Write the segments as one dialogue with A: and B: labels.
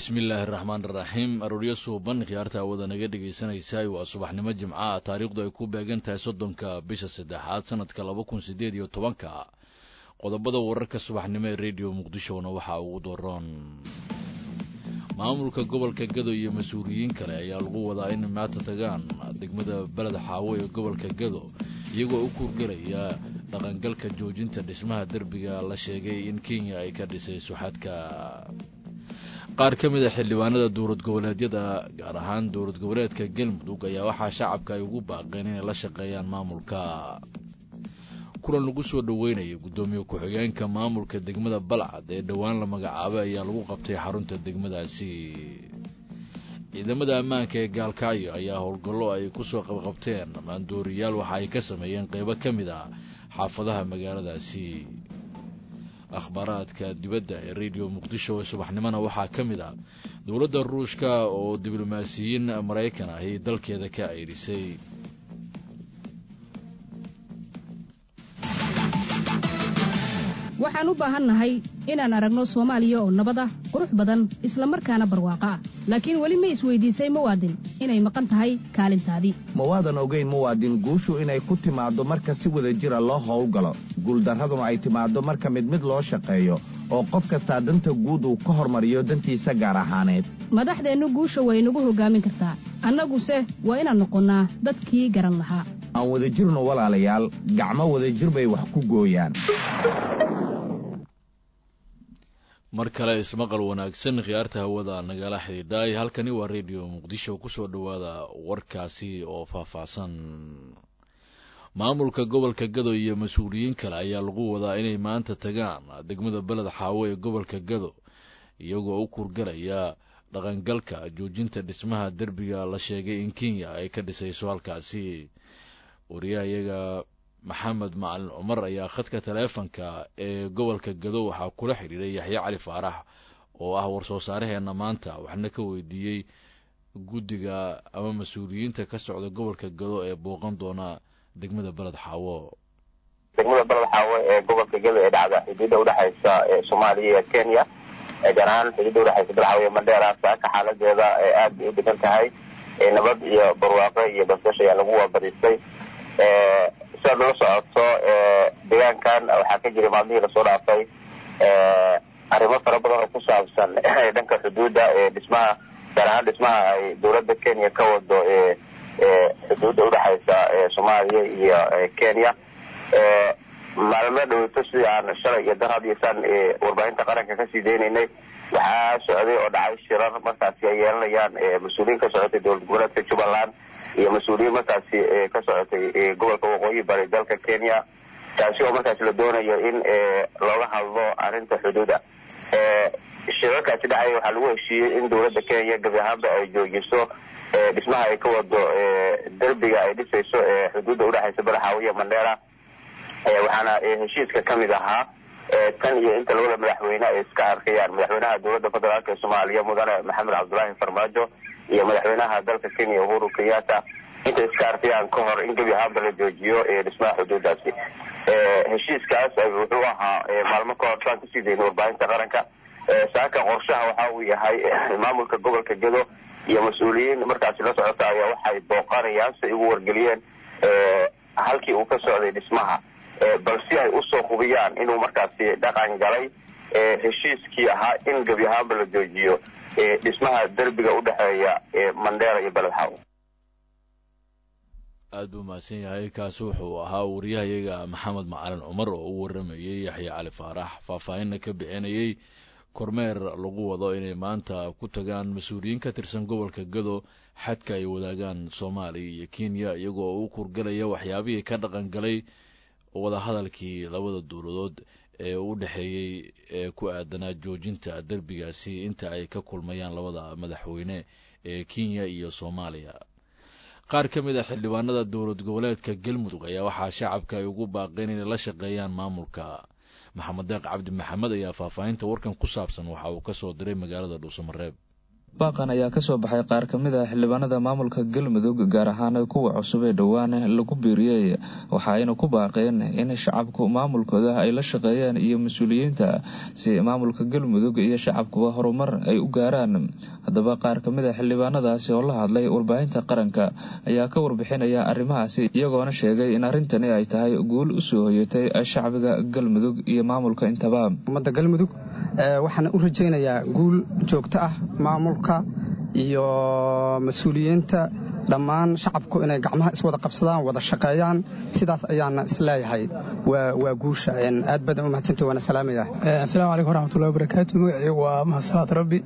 A: bismillaahi raxmaan iraxiim arooryo suuban khiyaarta awada naga dhegaysanaysaay waa subaxnimo jimca ah taariikhdu ay ku beegan tahay soddonka bisha saddexaad sanadka laba kun siddeed iyo tobanka qodobada wararka subaxnimo ee rediyo muqdishona waxaa ugu daroon maamulka gobolka gado iyo mas-uuliyiin kale ayaa lagu wadaa in maanta tagaan degmada beled xaawo ee gobolka gado iyagoo u kuurgelaya dhaqangalka joojinta dhismaha derbiga la sheegay in kenya ay ka dhisay suxadka qaar ka mid a xildhibaanada dowlad goboleedyada gaar ahaan dowlad goboleedka galmudug ayaa waxaa shacabka ay ugu baaqeen inay la shaqeeyaan maamulka kulan lagu soo dhoweynaya guddoomiye ku-xigeenka maamulka degmada balcad ee dhowaan la magacaabay ayaa lagu qabtay xarunta degmadaasi ciidamada ammaanka ee gaalkacyo ayaa howlgallo ay kusoo qabqabteen maandooriyaal waxa ay ka sameeyeen qeybo ka mid ah xaafadaha magaaladaasi akhbaaraadka dibadda ee rediyo muqdisho ee subaxnimona waxaa ka mid ah dowladda ruushka oo diblomaasiyiin maraykan ahi dalkeeda ka ceydhisay
B: waxaan u baahannahay inaan aragno soomaaliya oo nabad ah qurux badan isla markaana barwaaqo ah laakiin weli ma isweydiisay muwaadin inay maqan tahay kaalintaadii
C: mawaadan ogayn muwaadin guushu inay ku timaaddo marka si wada jira loo howlgalo guuldarraduna ay timaaddo marka mid mid loo shaqeeyo oo qof kastaa danta guud uu ka hormariyo dantiisa gaar ahaaneed
B: madaxdeennu guusha way nagu hoggaamin kartaa annaguse waa inaan noqonnaa dadkii garan lahaa
C: aan wada jirno walaalayaal gacmo wadajir bay wax ku gooyaan
A: mar kale ismaqal wanaagsan khiyaarta hawada nagala xidhiidhay halkani waa rediyo muqdisho kusoo dhowaada warkaasi oo faahfaahsan maamulka gobolka gado iyo mas-uuliyiin kale ayaa lagu wadaa inay maanta tagaan degmada beled xaawo ee gobolka gado iyagoo u kurgalaya dhaqangalka joojinta dhismaha derbiga la sheegay in kenya ay ka dhisayso halkaasi wariyahayaga maxamed macalin cumar ayaa khadka taleefonka ee gobolka gado waxaa kula xidhiiray yaxye cali faarax oo ah war-soo saaraheenna maanta waxna ka weydiiyey guddiga ama mas-uuliyiinta ka socda gobolka gado ee booqan doona degmada beled xaawo
D: degmada beled xaawo ee gobolka gado ee dhacda xuduudda udhexaysa soomaaliya iyo kenya gaar ahaan xuduudda udhexaysa beled xaawo iyo mandheera saaka xaaladeeda aad bay u degan tahay nabad iyo barwaaqo iyo basbash ayaa lagu waabadisay siaad lala socoto deegaankan waxaa ka jiray maalmihii lasoo dhaafay arrimo fara badan oo ku saabsan dhanka xuduudda dhismaha gaar ahaan dhismaha ay dowladda kenya ka wado xuduudda udhexaysa soomaaliya iyo kenya maalmo dhaweyto sidii aan shalay iyo dar hadiyo saan warbaahinta qaranka kasii deynaynay waxaa socday oo dhacay shirar markaasi ay yeelanayaan mas-uuliyiin ka socotay dowlad goboleedka jubbaland iyo mas-uuliyiin markaasi ka socotay gobolka waqooyi bari dalka kenya taasi oo markaasi la doonayo in looga hadlo arrinta xuduuda shirarkaasi dhacay waxaa lagu heshiiyey in dowladda kenya gebi ahaanba ay joojiso dhismaha ay ka wado derbiga ay dhisayso xuduudda udhexaysa badaxaawo iyo mandheera waxaana heshiiska ka mid ahaa tan iyo inta labada madaxweyne ay iska arkayaan madaxweynaha dowladda federaalk ee soomaaliya mudane maxamed cabdulaahi farmaajo iyo madaxweynaha dalka kenya uhuru kenyatta intay iska arkayaan ka hor in gebi ahaanba la joojiyo dhismaha xuduudaasi heshiiskaas wuxuu ahaa maalmo ka hor saan kusii dayna warbaahinta qaranka saaka qorshaha waxa uu yahay maamulka gobolka gedo iyo mas-uuliyiin markaasi la socota ayaa waxay booqanayaan si ay ugu wargeliyeen halkii uu ka socday dhismaha bal si ay usoo hubiyaan inuu markaasi dhaqan galay heshiiskii ahaa in gebi ahaanba la joojiyo dhismaha derbiga udhexeeya mandheera iyo beled xaawo
A: aada buu mahadsan yahay kaasi wuxuu ahaa wariyahayaga maxamed macalin cumar oo u waramayey yaxye cali faarax faahfaahinna ka bixinayey kormeer lagu wado inay maanta ku tagaan mas-uuliyiin ka tirsan gobolka gado xadka ay wadaagaan soomaaliya iyo kenya iyagoo u kurgalaya waxyaabihii ka dhaqan galay wadahadalkii labada dowladood ee u dhexeeyey ee ku aadanaa joojinta derbigaasi inta ay ka kulmayaan labada madaxweyne ee kenya iyo soomaaliya qaar ka mid a xildhibaanada dowlad goboleedka galmudug ayaa waxaa shacabka ay ugu baaqeen inay la shaqeeyaan maamulka maxamed deeq cabdi maxamed ayaa faahfaahinta warkan ku saabsan waxa uu ka soo diray magaalada dhuusamareeb
E: baaqan ayaa kasoo baxay qaar ka mid ah xildhibaanada maamulka galmudug gaar ahaan kuwa cusub ee dhowaan lagu biiriyey waxa ayna ku baaqeen in shacabku maamulkooda ay la shaqeeyaan iyo mas-uuliyiinta si maamulka galmudug iyo shacabkuba horumar ay u gaaraan haddaba qaar ka mid a xildhibaanadaasi oo la hadlay warbaahinta qaranka ayaa ka warbixinaya arrimahaasi iyagoona sheegay in arrintani ay tahay guul usoo hoyatay shacbiga galmudug iyo maamulka intaba
F: ummadda galmudug waxaana u rajaynayaa guul joogto ah maamulka iyo mas-uuliyiinta dhammaan shacabku inay gacmaha iswada qabsadaan wada shaqeeyaan sidaas ayaana isleeyahay waa guusha aad badan u mahadsanta waana salaamaya
G: asalaamu calaykum waraxmatullahi wabarakaatu magacaygu waa mahadsalaad rabbi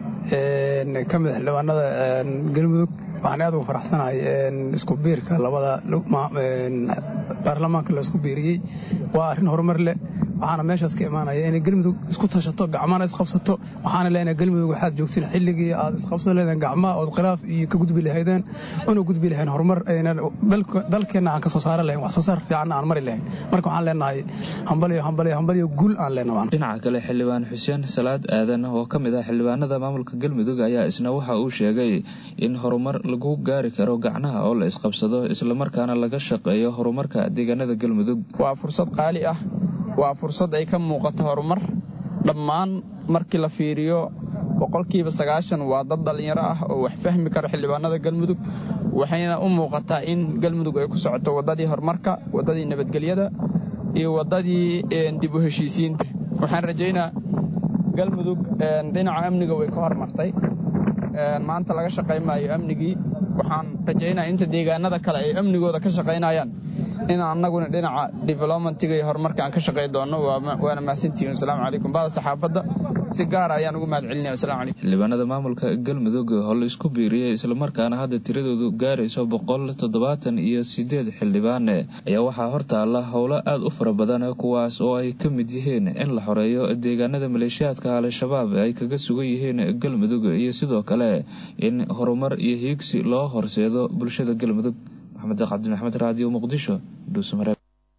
G: ka mid xildhibaanada galmudug waxaan aad ugu faraxsanahay isku biirka labada baarlamaanka la isku biiriyey waa arrin horumar leh waxaana meeshaas ka imaanaya inay galmudug isku tashato gacmana isqabsato waxaana leenahay galmudug waxaad joogtiin xilligii aad isqabsan leedeen gacmaha ood khilaaf iyo ka gudbi lahaydeen una gudbi lahayn horumar dalkeenna aan ka soo saara lahayn wax soo saar fiicanna aan mari lahayn marka waxaan leenahay hambalyo hambalyo hambalyo guul aan leenahay
E: dhinaca kale xildhibaan xuseen salaad aadan oo ka mid ah xildhibaanada maamulka galmudug ayaa isna waxa uu sheegay in horumar lagu gaari karo gacnaha oo la isqabsado islamarkaana laga shaqeeyo horumarka deegaanada galmudug
H: waa fursad qaali ah waa fursad ay ka muuqato horumar dhammaan markii la fiiriyo boqolkiiba sagaashan waa dad dhallinyaro ah oo wax fahmi kara xildhibaanada galmudug waxayna u muuqataa in galmudug ay ku socoto waddadii horumarka waddadii nabadgelyada iyo waddadii dib u heshiisiinta waxaan rajaynaa galmudug dhinaca amniga way ka hormartay maanta laga shaqay maayo amnigii waxaan rajaynaa inta deegaanada kale ay amnigooda ka shaqaynayaan in annaguna dhinaca developmentiga iyo horumarka aan ka shaqay doonno waana mahadsantihiin wasalaamu calaykum bada saxaafadda si gaara ayaan ugu mahad celinaya wasalaamu calaykum
E: xildhibaanada maamulka galmudug oo la isku biiriyey islamarkaana hadda tiradoodu gaarayso boqol toddobaatan iyo sideed xildhibaane ayaa waxaa hortaalla howlo aad u fara badan kuwaas oo ay ka mid yihiin in la xoreeyo deegaanada maleeshiyaadka al-shabaab ay kaga sugan yihiin galmudug iyo sidoo kale in horumar iyo hiigsi loo horseedo bulshada galmudug maxamed cabdimaxmed raadiyo muqdisho dhuusamareeb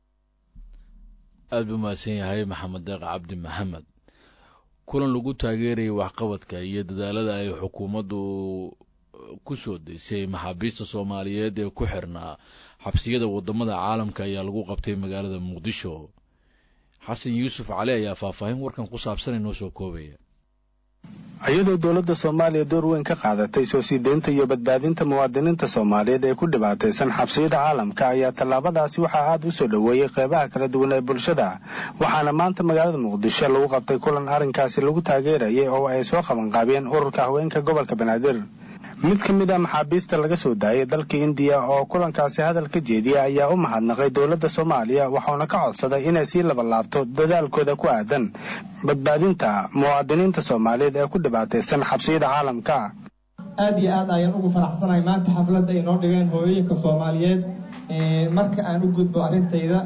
A: aad buu mahadsan yahay maxamed deeq cabdi maxamed kulan lagu taageerayay waxqabadka iyo dadaalada ay xukuumaddu ku soo deysay maxaabiista soomaaliyeed ee ku xirnaa xabsiyada waddamada caalamka ayaa lagu qabtay magaalada muqdisho xasan yuusuf cali ayaa faahfaahin warkan ku saabsan inoo soo koobaya
I: iyadoo dowladda soomaaliya door weyn ka qaadatay soo sii deynta iyo badbaadinta muwaadiniinta soomaaliyeed ee ku dhibaataysan xabsiyada caalamka ayaa tallaabadaasi waxaa aad u soo dhoweeyey qeybaha kala duwan ee bulshada waxaana maanta magaalada muqdisho lagu qabtay kulan arrinkaasi lagu taageerayay oo ay soo qabanqaabiyeen ururka haweenka gobolka banaadir mid ka mid a maxaabiista laga soo daayay dalka indiya oo kulankaasi hadal ka jeediya ayaa u mahadnaqay dowladda soomaaliya waxauna ka codsaday inay sii labalaabto dadaalkooda ku aadan badbaadinta muwaadiniinta soomaaliyeed ee ku dhibaataysan xabsiyada caalamka
J: aad iyo aad ayaan ugu faraxsanahay maanta xafladda ay noo dhigeen hooyooyinka soomaaliyeed marka aan u gudbo arrintayda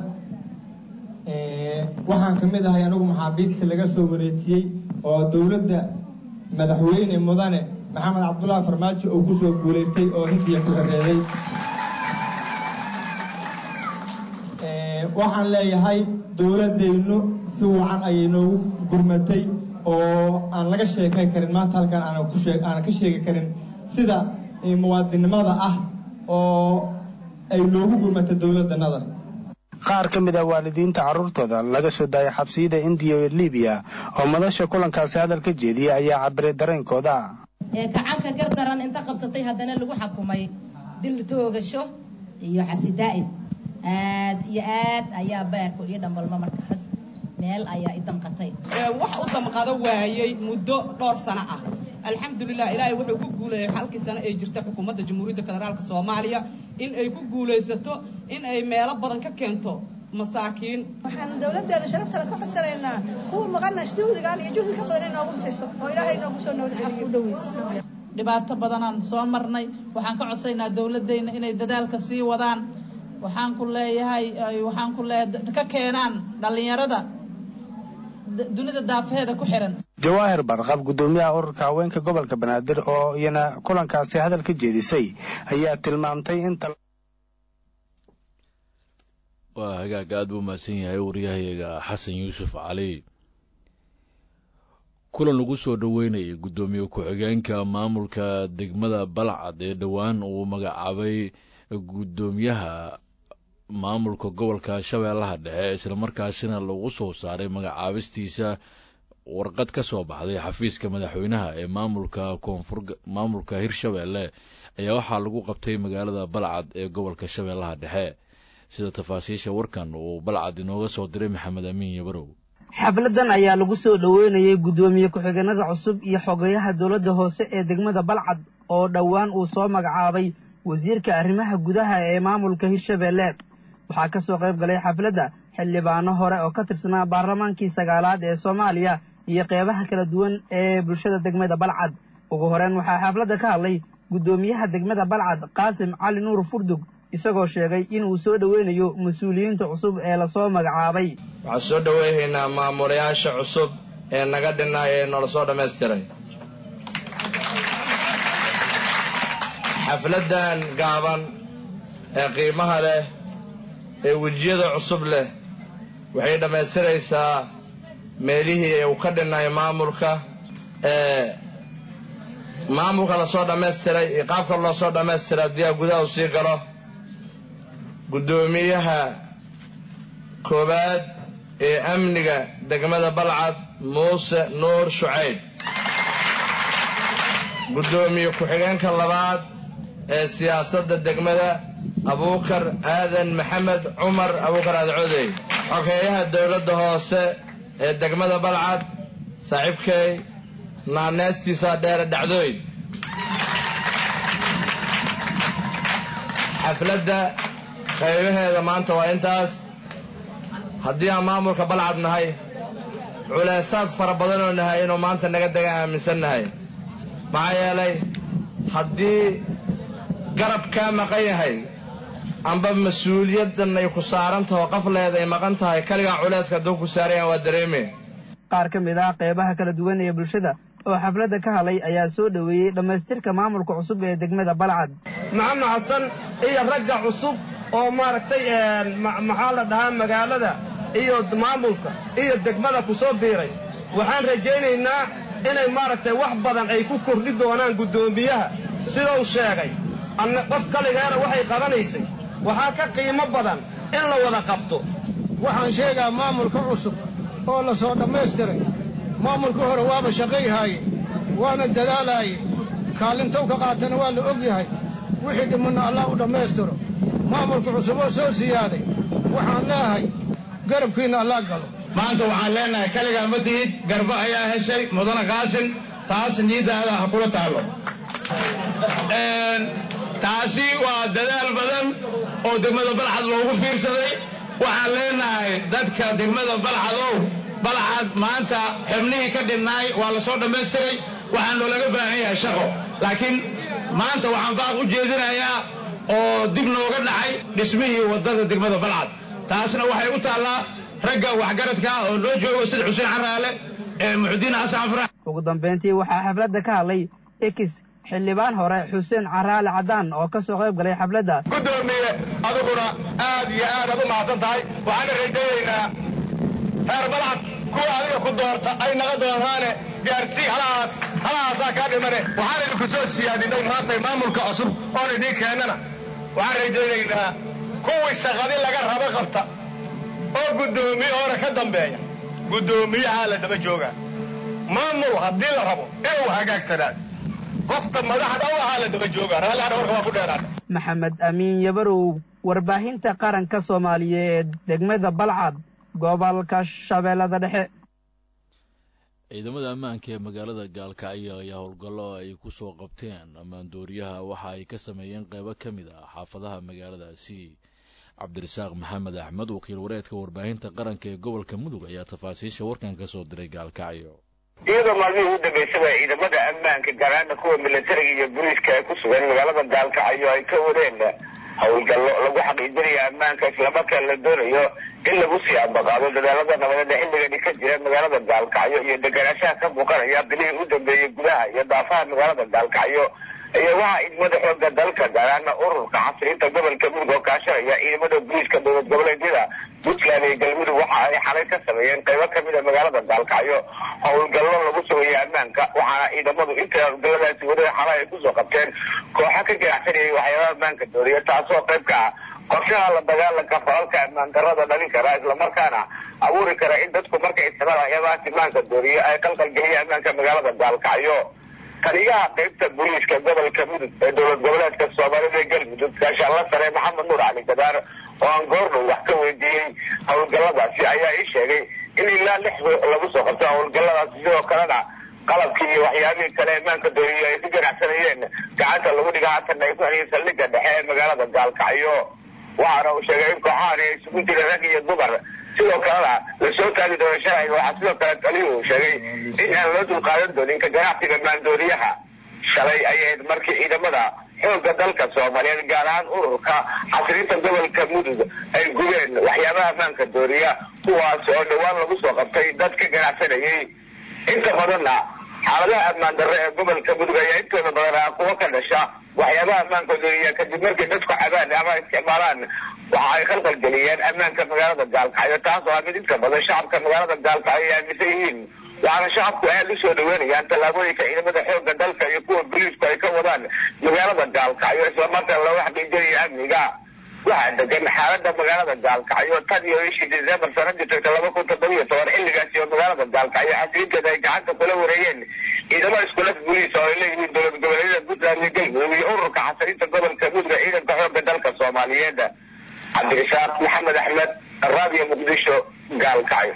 J: waxaan ka mid ahay anigu maxaabiista laga soo wareejiyey oo dowladda madaxweyne mudane maxamed cabdullaahi farmaajo uu ku soo guulaystay oo hindiya ku horeeyey waxaan leeyahay dowladdaynu si wacan ayay noogu gurmatay oo aan laga sheekayn karin maanta halkaan aanaan ka sheegi karin sida muwaadinnimada ah oo ay noogu gurmatay dowladdanada
I: qaar ka mid ah waalidiinta carruurtooda laga soo daayay xabsiyada indiya iyo libiya oo madasha kulankaasi hadal ka jeediyay ayaa cabiray dareenkooda
K: gacanka gardaran inta qabsatay haddana lagu xakumay dil toogasho iyo xabsi daa'im aad iyo aad ayaa beerku ii dhambalma markaas meel ayaa i damqatay
L: wax u damqado waayey muddo dhowr sano ah alxamdulilah ilaahay wuxuu ku guuleeyey halkii sano ay jirta xukuumadda jamhuuriyadda federaalka soomaaliya in ay ku guulaysato in ay meelo badan ka keento masaakiin
M: waxaan dowladdeena sharaftale ka codsanaynaa kuwa maqana juhdigan iyo juhdi ka badan inoogu bixiso oo ilaahay noogu soo nabadgeliyo
L: dhibaato badanaan soo marnay waxaan ka codsaynaa dowladdeena inay dadaalka sii wadaan waxaan ku leeyahay waxaan ku leeyahay ka keenaan dhallinyarada dunida daafaheeda ku xiran
I: jawaahir barqab guddoomiyaha ururka haweenka gobolka banaadir oo iyana kulankaasi hadal ka jeedisay ayaa tilmaamtay in
A: waa hagaag aad buu mahadsan yahay waryahayaga xasan yuusuf cali kulan lagu soo dhoweynayay guddoomiye ku-xigeenka maamulka degmada balcad ee dhowaan uu magacaabay guddoomiyaha maamulka gobolka shabeellaha dhexe islamarkaasina lagu soo saaray magacaabistiisa warqad ka soo baxday xafiiska madaxweynaha ee maamulka koonfur maamulka hirshabeelle ayaa waxaa lagu qabtay magaalada balcad ee gobolka shabeellaha dhexe sida tafaasiisha warkan uu balcad inooga soo diray maxamed amiin yabarow
N: xafladan ayaa lagu soo dhoweynayay guddoomiye ku-xigeenada cusub iyo xogayaha dowladda hoose ee degmada balcad oo dhowaan uu soo magacaabay wasiirka arrimaha gudaha ee maamulka hirshabeelle waxaa ka soo qayb galay xafladda xildhibaano hore oo ka tirsanaa baarlamaankii sagaalaad ee soomaaliya iyo qeybaha kala duwan ee bulshada degmada balcad ugu horeyn waxaa xafladda ka hadlay guddoomiyaha degmada balcad qaasim cali nuur furdug isagoo sheegay inuu soo dhoweynayo mas-uuliyiinta cusub ee lasoo magacaabay
O: waxaan soo dhoweynaynaa maamulayaasha cusub ee naga dhinaa ee noola soo dhammaystiray xafladdan gaaban ee qiimaha leh ee wejiyada cusub leh waxay dhammaystiraysaa meelihii uu ka dhinay maamulka ee maamulka lasoo dhammaystiray iyo qaabka loo soo dhammaystiray haddii a gudaha u sii galo guddoomiyaha koowaad ee amniga degmada balcad muuse nuur shucayb guddoomiye ku-xigeenka labaad ee siyaasadda degmada abuukar aadan maxamed cumar abuukar aadcodey xogeeyaha dowladda hoose ee degmada balcad saaxiibkay naaneystiisa dheere dhacdooy xafladda qaybaheeda maanta waa intaas haddii aan maamulka balcad nahay culaysaad fara badanoo nahay inuu maanta naga dega aaminsan nahay maxaa yeelay haddii garab kaa maqan yahay amba mas-uuliyaddan ay ku saaran taho qafleed ay maqan tahay kaligaa culayska hadduu ku saarayaan waa dareemeen
N: qaar ka mid ah qeybaha kala duwan ee bulshada oo xafladda ka hadlay ayaa soo dhoweeyey dhammaystirka maamulka cusub ee degmada balcad
P: maxamed xasan iyo ragga cusub oo maaragtay maxaa la dhahaa magaalada iyo maamulka iyo degmada ku soo biiray waxaan rajaynaynaa inay maaragtay wax badan ay ku kordhi doonaan guddoomiyaha siduu sheegay qof kaligeena waxay qabanaysay waxaa ka qiimo badan in la wada qabto
Q: waxaan sheegaa maamulka cusub oo la soo dhammaystiray maamulka hore waaba shaqayhaaye waana dadaalaaye kaalintow ka qaatana waa la og yahay wixii dhimanna allah u dhammaystiro maamulka cusub oo soo siyaaday waxaan leeahay garabkiinna allah galo
R: maanta waxaan leenahay kaligaa ma tihid garba ayaa heshay mudane qaasin taas niiddaada ha kula taallo taasi waa dadaal badan oo degmada balcad loogu fiirsaday waxaan leenahay dadka degmada balcadow balcad maanta xubnihii ka dhinnaay waa la soo dhammaystiray waxaan loolaga baahan yahay shaqo laakiin maanta waxaan baaq u jeedinayaa oo dib nooga dhacay dhismihii waddada degmada balcad taasna waxay u taallaa ragga waxgaradka oo noo joogo sida xuseen caraale ee muxudiin xasan farax
N: ugu dambayntii waxaa xafladda ka hadlay ekis xildhibaan hore xuseen caraale caddaan oo ka soo qayb galay xafladda
S: gudoomiye adiguna aad iyo aadaad u mahadsan tahay waxaana rajaynaynaa reer balcad kuwa adiga ku doorta ay naga doonaane gaarsii halahaas halahaasaa kaa dhimane waxaan idinku soo siyaadinay maantay maamulka cusub oon idiin keennana waxaan rajaynaynaa kuwii shaqadi laga rabo qabta oo guddoomiye hore ka dambeeya guddoomiyahaa la daba joogaa maamul haddii la rabo inuu hagaagsanaado qofta madaxda u ahaa la daba joogaa raallihana warka waa ku dheeraada
N: maxamed amiin yabarow warbaahinta qaranka soomaaliyeed degmada balcad gobolka shabeellada dhexe
A: ciidamada ammaanka ee magaalada gaalkacyo ayaa howlgallo ay ku soo qabteen ammaandooriyaha waxa ay ka sameeyeen qeybo ka mid ah xaafadaha magaaladaasi cabdirasaaq maxamed axmed wakiil wareedka warbaahinta qaranka ee gobolka mudug ayaa tafaasiisha warkan ka soo diray gaalkacyo
D: iyadoo maalmihii ugu dambeysaba ciidamada ammaanka garaana kuwa militariga iyo booliiska ay ku sugan magaalada gaalkacyo ay ka wadeen howlgallo lagu xaqiijinayo ammaanka islamarkaan la doonayo in lagu sii ambaqaado dadaalada nabadeed ee xilligani ka jira magaalada gaalkacyo iyo deganaanshaha ka muuqanaya bilihii u dambeeyey gudaha iyo daafaha magaalada gaalkacyo iyo waxaa ciidamada xooga dalka gaaraana ururka casriinta gobolka mudug oo kaashanaya ciidamada booliiska dowlad goboleedyada puntland iyo galmudug waxa ay xalay ka sameeyeen qaybo kamid a magaalada gaalkacyo howlgallo lagu sugaya ammaanka waxaana ciidamadu inta howlgalladaasi wada xalay ay kusoo qabteen kooxo ka ganacsanayay waxyaabaha ammaanka dooriya taasoo qayb ka ah qorshaha la dagaalanka falalka ammaan darada dhalin kara islamarkaana abuuri kara in dadku markay isticmaal waxyaabahaas ammaanka dooriya ay qalqalgeliya ammaanka magaalada gaalkacyo taliyaha qaybta booliiska gobolka mudug ee dowlad goboleedka soomaalida ee galmudug gaashaanla sare maxamed nuur cali gadaar oo aan goordhow wax ka weydiiyey howlgalladaasi ayaa ii sheegay in ilaa lix lagu soo qabto howlgalladaasi sidoo kalena qalabkii iyo waxyaabihii kale ammaanka dooriyo ay ku ganacsanayeen gacanta lagu dhiga haatan ay ku heliyeen saldhigga dhexe ee magaalada gaalkacyo waxaana uu sheegay in kooxahani ay isugu jireen rag iyo dumar sidoo kalena lasoo taagi doono sharciga waxaa sidoo kale taliyuu uu sheegay in aan loo dulqaadan doonin ka ganacsiga maandooriyaha shalay ay ahayd markii ciidamada xoogga dalka soomaaliyeed gaar ahaan ururka xasriinta gobolka mudug ay gubeen waxyaabaha ammaanka dooriya kuwaas oo dhowaan lagu soo qabtay dad ka ganacsanayay inta badanna xaaladaha ammaan darre ee gobolka mudug ayaa intooda badan ah kuwa ka dhasha waxyaabaha ammaanka dooriya kadib markay dadku cabaan ama isticmaalaan waxa ay khalqal geliyeen ammaanka magaalada gaalkacyo taas oo ah mid inta badan shacabka magaalada gaalkacyo ay aaminsan yihiin waxaana shacabku aad u soo dhaweynayaan tallaabooyinka ciidamada xoogga dalka iyo kuwa boliisku ay ka wadaan magaalada gaalkacyo islamarkaana looga xaqiijinayo amniga waxaa degan xaalada magaalada gaalkacyo tan iyo bishii december sanadii tagta laba kun toddoba iyo toban xilligaasi oo magaalada gaalkacyo xasriinteeda ay gacanta kula wareegeen ciidamada iskulaf boliis oo ay leeyihiin dowlad goboleedyada puntland iyo galmudug iyo ururka xasriinta gobolka mudug ee ciidanka xoogga dalka soomaaliyeed cabdirasaaq maxamed axmed raadiyo muqdisho gaalkacyo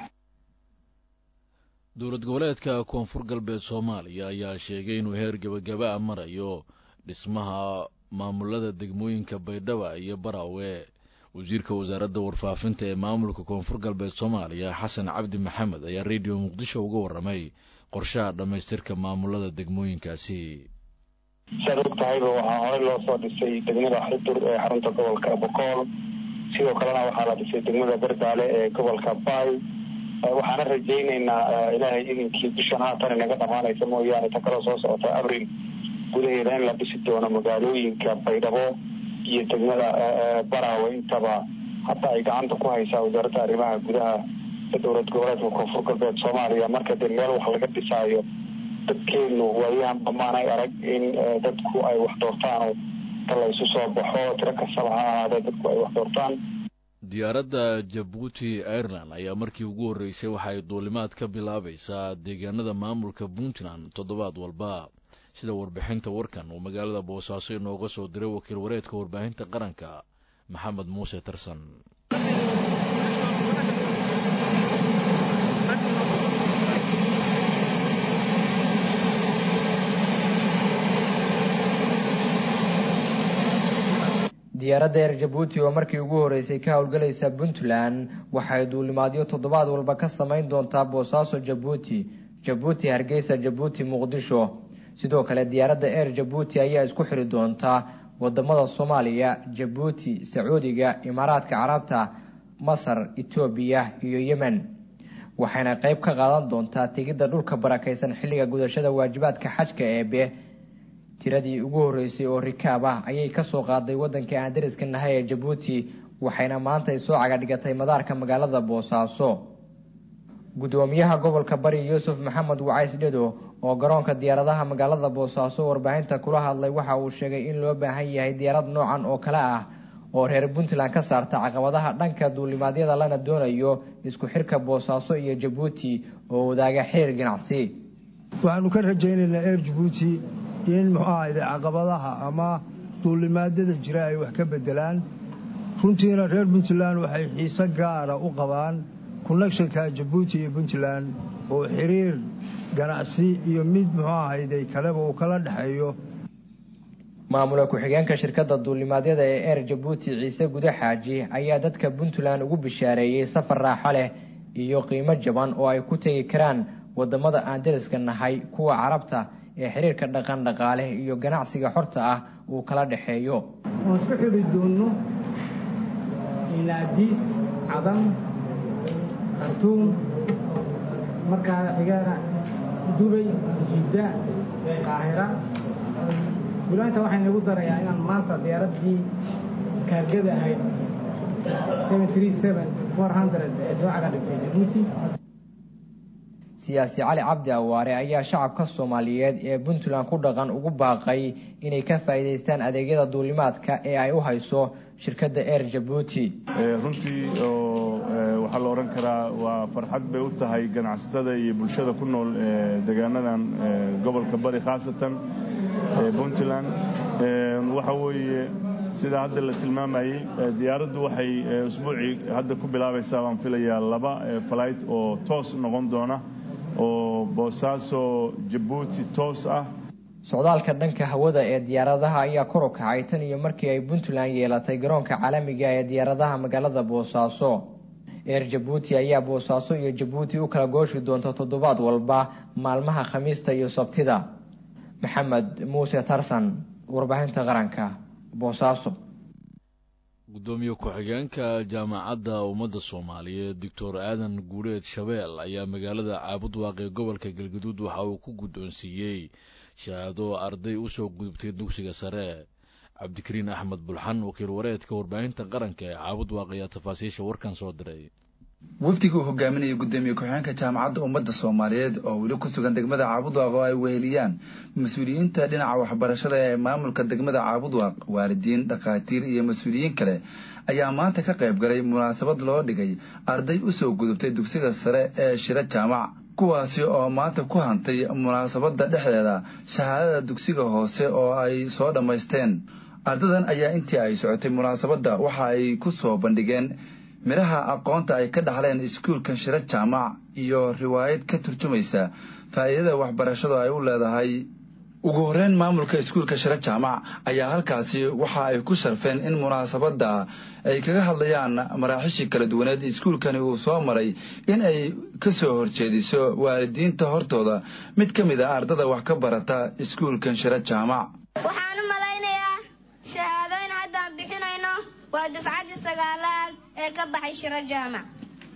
A: dowlad goboleedka koonfur galbeed soomaaliya ayaa sheegay inuu heer gebagaba a marayo dhismaha maamulada degmooyinka baydhaba iyo baraawe wasiirka wasaaradda warfaafinta ee maamulka koonfur galbeed soomaaliya xasan cabdi maxamed ayaa rediyo muqdisho uga waramay qorshaha dhammaystirka maamulada degmooyinkaasi
T: siaad og tahayba waxaa horey loo soo dhisay degmada xudur ee xarunta gobolka bokool sidoo kalena waxaa la dhisay degmada berdaale ee gobolka baay waxaana rajaynaynaa ilaahay idinkii bishan haatan inaga dhamaanaysa mooyaane ta kaloo soo socota abril gudaheeda in la dhisi doono magaalooyinka baydhabo iyo degmada baraawe intaba hadda ay gacanta ku haysaa wasaaradda arrimaha gudaha ee dowlad goboleedka koonfur galbeed soomaaliya marka dee meel wax laga dhisaayo dadkeenu waayahan dhammaanay arag in dadku ay wax doortaan ta la isu soo baxo tiro kastaba ha ahaadee dadku ay wax doortaan
A: diyaaradda jabuuti ireland ayaa markii ugu horreysay waxa ay duulimaad ka bilaabaysaa deegaanada maamulka puntland toddobaad walba sida warbixinta warkan uu magaalada boosaaso inooga soo diray wakiil wareedka warbaahinta qaranka maxamed muuse tarsan
U: diyaaradda eer jabuuti oo markii ugu horreysay ka howlgalaysa puntland waxay duulimaadyo toddobaad walba ka samayn doontaa boosaaso jabuuti jabuuti hargeysa jabuuti muqdisho sidoo kale diyaaradda eer jabuuti ayaa isku xiri doontaa wadamada soomaaliya jabuuti sacuudiga imaaraadka carabta masar etoobiya iyo yemen waxayna qayb ka qaadan doontaa tegidda dhulka barakaysan xilliga gudashada waajibaadka xajka eebe tiradii ugu horreysay oo rikaab ah ayay kasoo qaaday waddanka aan dariska nahay ee jabuuti waxayna maanta ay soo cagadhigatay madaarka magaalada boosaaso gudoomiyaha gobolka bari yuusuf maxamed wacays dhedo oo garoonka diyaaradaha magaalada boosaaso warbaahinta kula hadlay waxa uu sheegay in loo baahan yahay diyaarad noocan oo kale ah oo reer puntland ka saarta caqabadaha dhanka duulimaadyada lana doonayo isku xirka boosaaso iyo jabuuti oo wadaaga xiriir ganacsi
V: waxaanu ka rajaynaynaa eer jabuuti in muxuu ahayde caqabadaha ama duulimaadyada jira ay wax ka bedelaan runtiina reer puntland waxay xiise gaara u qabaan konnekshanka jabuuti iyo puntland oo xiriir ganacsi iyo mid muxuu ahayday kaleba uu kala dhexeeyo
U: maamula ku-xigeenka shirkadda duulimaadyada ee eer jabuuti ciise gude xaaji ayaa dadka puntland ugu bishaareeyey safar raaxo leh iyo qiimo jaban oo ay ku tegi karaan wadamada aan dariska nahay kuwa carabta ee xiriirka dhaqan dhaqaale iyo ganacsiga xorta ah uu kala dhexeeyo
W: waan isku xidhi doonno ilaadiis cadan khartuum markaa xigaana dubay jidda qaahira guulaanta waxay nagu darayaa inaan maanta diyaaraddii kaargada ahayd ee soo caga dhigtay jabuuti
U: siyaasi cali cabdi awaare ayaa shacabka soomaaliyeed ee puntland ku dhaqan ugu baaqay inay ka faa'iidaystaan adeegyada duulimaadka ee ay u hayso shirkadda air jabuuti
B: runtii oo waxaa la odhan karaa waa farxad bay u tahay ganacsatada iyo bulshada ku nool deegaanadan gobolka bari khaasatan puntland waxa weeye sida hadda la tilmaamayey diyaaraddu waxay usbuucii hadda ku bilaabaysaa baan filayaa laba flight oo toos noqon doona oo boosaaso jabuuti toos ah
U: socdaalka dhanka hawada ee diyaaradaha ayaa kor u kacay tan iyo markii ay puntland yeelatay garoonka caalamiga ee diyaaradaha magaalada boosaaso eer jabuuti ayaa boosaaso iyo jabuuti u kala gooshi doonta toddobaad walba maalmaha khamiista iyo sabtida maxamed muuse tarsan warbaahinta qaranka boosaaso
A: gudoomiye ku-xigeenka jaamacadda ummadda soomaaliyeed doctor aadan guuleed shabeel ayaa magaalada caabudwaaq ee gobolka galgaduud waxa uu ku guddoonsiiyey shahaado arday u soo gudubtay dugsiga sare cabdikariin axmed bulxan wakiil wareedka warbaahinta qaranka ee caabudwaaq ayaa tafaasiisha warkan soo diray
C: wafdiga uu hogaaminaya gudoomiye ku-xigeenka jaamacadda ummadda soomaaliyeed oo weli ku sugan degmada caabudwaaq oo ay weheliyaan mas-uuliyiinta dhinaca waxbarashada ee maamulka degmada caabudwaaq waalidiin dhakhaatiir iyo mas-uuliyiin kale ayaa maanta ka qayb galay munaasabad loo dhigay arday u soo gudubtay dugsiga sare ee shiro jaamac kuwaasi oo maanta ku hantay munaasabadda dhexdeeda shahaadada dugsiga hoose oo ay soo dhammaysteen ardadan ayaa intii ay socotay munaasabadda waxa ay ku soo bandhigeen midhaha aqoonta ay ka dhaxleen iskuulkan shiro jaamac iyo riwaayad ka turjumaysa faa'iidada waxbarashadu ay u leedahay ugu horreyn maamulka iskuulka shiro jaamac ayaa halkaasi waxa ay ku sharfeen in munaasabadda ay kaga hadlayaan maraaxishii kala duwaneed iskuulkani uu soo maray in ay ka soo horjeediso waalidiinta hortooda mid ka mid a ardada wax ka barata iskuulkan shiro jaamac
F: waxaan u malaynayaa shahaadooyn haddaan bixinayno waa dufcaddii sagaalaad ee ka baxay shiro jaamac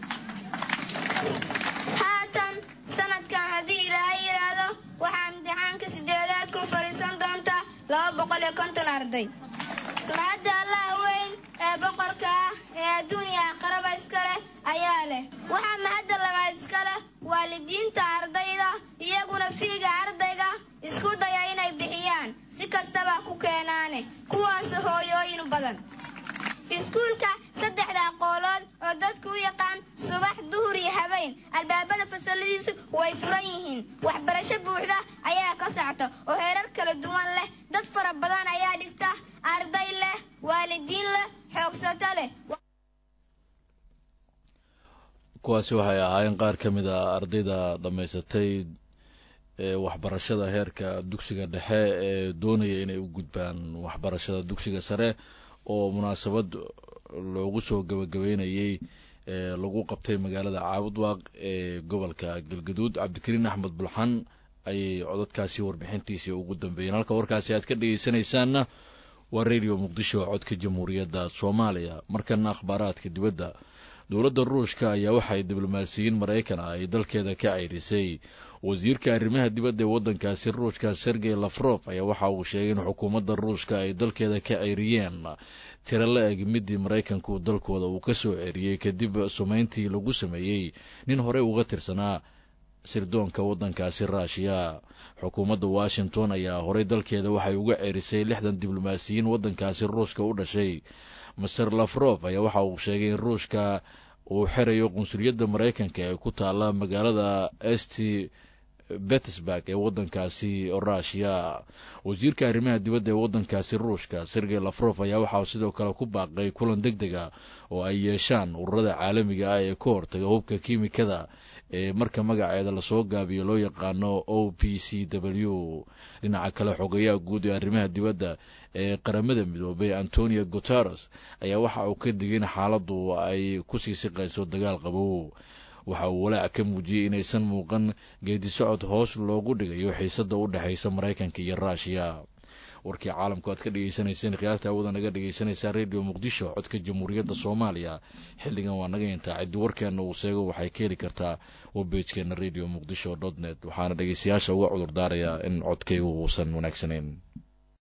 F: haatan sanadkan haddii ilaahay yidhaahdo waxaa imtixaanka sideedaad ku fadhiisan doonta laba boqol iyo konton arday mahadda allaha weyn ee boqorka ah ee adduuniya aqraba iska leh ayaa leh waxaa mahadda labaad iska leh waalidiinta ardayda iyaguna fiiga ardayga isku daya inay bixiyaan si kastaba ku keenaane kuwaas hooyooyin badan iskuulka saddexda aqoolood oo dadku u yaqaan subax duhur iyo habeen albaabada fasaladiisu way furan yihiin waxbarasho buuxda ayaa ka socta oo heerar kala duwan leh dad fara badan ayaa dhigta arday leh waalidiin leh xoogsato leh
A: kuwaasi waxay ahaayeen qaar ka mid a ardayda dhammaysatay ee waxbarashada heerka dugsiga dhexe ee doonaya inay u gudbaan waxbarashada dugsiga sare oo munaasabad loogu soo gabagabeynayey ee lagu qabtay magaalada caabudwaaq ee gobolka galgaduud cabdikariin axmed bulxan ayay codadkaasi warbixintiisii ugu dambeeyeen halka warkaasi aad ka dhegeysanaysaanna waa radio muqdisho codka jamhuuriyadda soomaaliya markana akhbaaraadka dibadda dowladda ruushka ayaa waxay diblomaasiyiin maraykan ah ay dalkeeda ka ceyrisay wasiirka arrimaha dibadda ee waddankaasi ruushka sergey lafrof ayaa waxa uu sheegay in xukuumadda ruushka ay dalkeeda ka ceyriyeen tiro la eg midii maraykanku dalkooda uu ka soo ceeriyey kadib sumayntii lagu sameeyey nin horey uga tirsanaa sirdoonka waddankaasi ruushiya xukuumadda washington ayaa horey dalkeeda waxay uga ceerisay lixdan diblomaasiyiin waddankaasi ruushka u dhashay master lafrof ayaa waxa uu sheegay in ruushka uu xerayo qunsuliyadda maraykanka ee ku taalla magaalada st betersburg ee waddankaasi ruushiya wasiirka arrimaha dibadda ee waddankaasi ruushka sergey lafrof ayaa waxaa sidoo kale ku baaqay kulan deg dega oo ay yeeshaan ururada caalamiga ah ee ka hortaga hubka kiimikada ee marka magaceeda lasoo gaabiyo loo yaqaano o p c w dhinaca kale xogayaha guud ee arrimaha dibadda ee qaramada midoobay antonio guteres ayaa waxa uu ka digay in xaaladdu ay kusii siqayso dagaal qabow waxa uu walaac ka muujiyey inaysan muuqan geedi socod hoos loogu dhigayo xiisadda u dhexaysa maraykanka iyo ruushiya warkii caalamku aad ka dhegeysanayseen khiyaarta awada naga dhegeysanaysaa radio muqdisho codka jamhuuriyadda soomaaliya xilligan waa naga intaa ciddi warkeenna uu seego waxay ka heli kartaa webbeejkeena radio muqdisho dot net waxaana dhegeystayaasha uga cudur daarayaa in codkaygu uusan wanaagsanayn